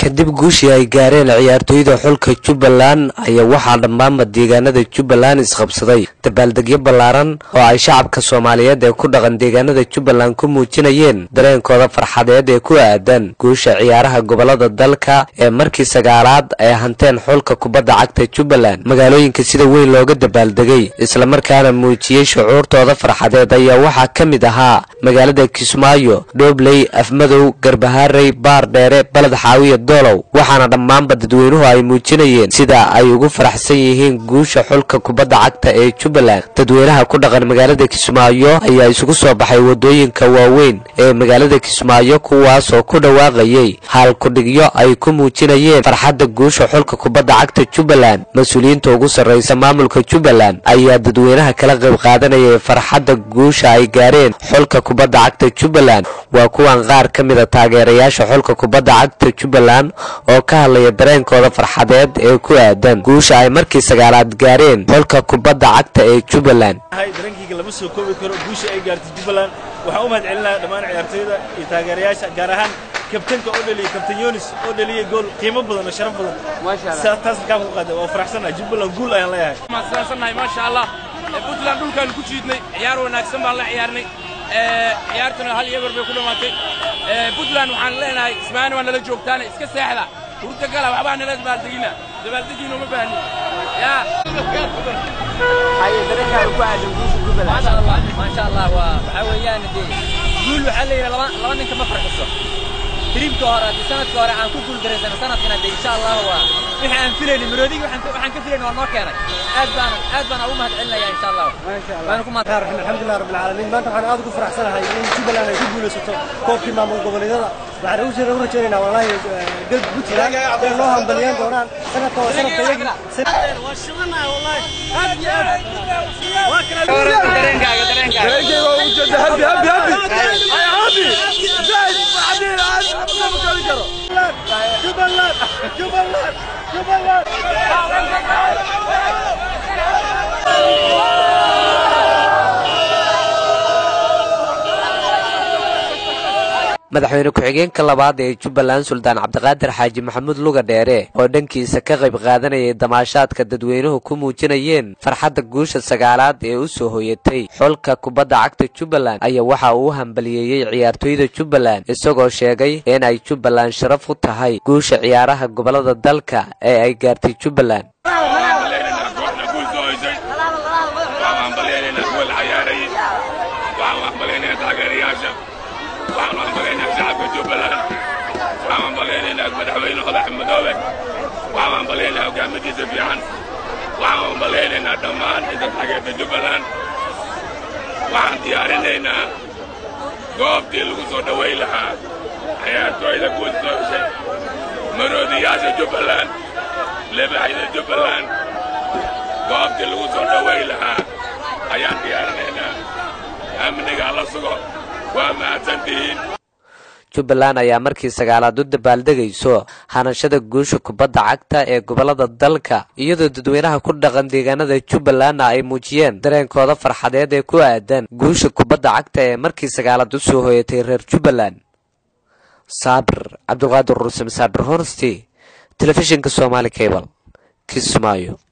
kadib guushii ay gaareen ciyaartooyda xulka jubbaland ayaa waxaa dhammaanba deegaanada jubbaland isqabsaday dabaaldegyo ballaaran oo ay shacabka soomaaliyeed ee ku dhaqan deegaanada jubbaland ku muujinayeen dareenkooda farxadeed ee ku aadan guusha ciyaaraha gobolada dalka ee markii sagaalaad ay hanteen xulka kubadda cagta jubbaland magaalooyinka sida weyn looga dabaaldegay islamarkaana muujiyey shucuurtooda farxadeed ayaa waxaa ka mid ahaa magaalada kismaayo dhoobley afmadow garbaharey baar dheere baled xaawiya doolow waxaana dhammaanba dadweynuhu ay muujinayeen sida ay ugu faraxsan yihiin guusha xulka kubadda cagta ee jubbaland dadweynaha ku dhaqan magaalada kismaayo ayaa isugu soo baxay wadooyinka waaweyn ee magaalada kismaayo kuwaasoo ku dhawaaqayay haalkudhigyo ay ku muujinayeen farxadda guusha xulka kubadda cagta jubbaland mas-uuliyiinta ugu sarraysa maamulka jubbaland ayaa dadweynaha kala qayb qaadanayay farxadda guusha ay gaareen xulka kubadda cagta jubbaland waa kuwan qaar ka mida taageerayaasha xulka kubadda cagta jubbaland oo ka hadlaya dareenkooda farxadeed ee ku aadan guusha ay markii sagaalaad gaareen xulka kubadda cagta ee jubbaland dareenkayga lama soo koobi karo guusha ay gaartay jubbaland waxaan u mahad celinayaa dhammaan ciyaartooyda iyo taageerayaasha gaar ahaan kabtanka oo dhaliyay kabtan yonis oo dhaliyay gool qiimo badan oo sharaf badan taas halkaan ku qaada waa faraxsanahay jubbaland guul ayaan leeyahay mahadsannahay maasha allah puntland dhulkaan ku jiidnay ciyaar wanaagsan baan la ciyaarnay ciyaartuna hal iyo eber bay ku dhammaatay puntland waxaan leenahay ismaani waa nala joogtaane iska seexda hurda gala waxbaa nala dabaaldegina dabaaldegiina uma baahni yaa maasha allah waa waxaa weeyaan dee guul waxaa la yidhi laba laba ninka ma farxiso tiriibka hore haddii sanadka hore aan ku guuldareysano sanadkana dee insha allah waa wixii aan filayni maroodigi waxaan waxaan ka filayni waa noo keenay aad baan aad baan ugu mahad celinaya insha allah waana ku mahad alxamdulilah rabbil caalamiin maanta waxaan aad ugu faraxsanahay in jubbaland ay ku guulaysato koobkii maamul goboleedyada waxaan ugu jira u rajaynaynaa wallaahi galb puntland inay noo hambaliyaan doonaan sanadka waa sanadka yagi madaxweyne ku-xigeenka labaad ee jubbaland suldaan cabdiqaadir xaaji maxamuud luga dheere oo dhankiisa ka qayb qaadanayay damaashaadka dadweynuhu ku muujinayeen farxadda guusha sagaalaad ee u soo hoyatay xulka kubadda cagta jubbaland ayaa waxa uu u hambaliyeeyey ciyaartooyda jubbaland isagoo sheegay in ay jubbaland sharaf u tahay guusha ciyaaraha gobolada dalka ee ay gaartay jubbaland waxaan hambalyaynaa shacabka jubbaland waxaan hambalyaynaa madaxweyne hodax madoobe waxaan hambalyaynaa hogaamadiisa fiican waxaan hambalyaynaynaa dhammaan inta taageerta jubbaland waxaan diyaarinaynaa goobtii lagu soo dhowayn lahaa ciyaartooyda guud soo heshay maroodiyaasha jubbaland lebaxyada jubbaland goobtii lagu soo dhowayn lahaa ayaan diyaarinaynaa amniga la sugo waa mahadsantihiin jubbaland ayaa markii sagaalaad u dabaaldegayso hanashada guusha kubadda cagta ee gobolada dalka iyadoo dadweynaha ku dhaqan deegaanada jubbalandna ay muujiyeen dareenkooda farxadeed ee ku aadan guusha kubadda cagta ee markii sagaalaad u soo hoyatay reer jubbaland saabir cabdiqaadir rusem saabir horsti telefishinka somaali cable kismaayo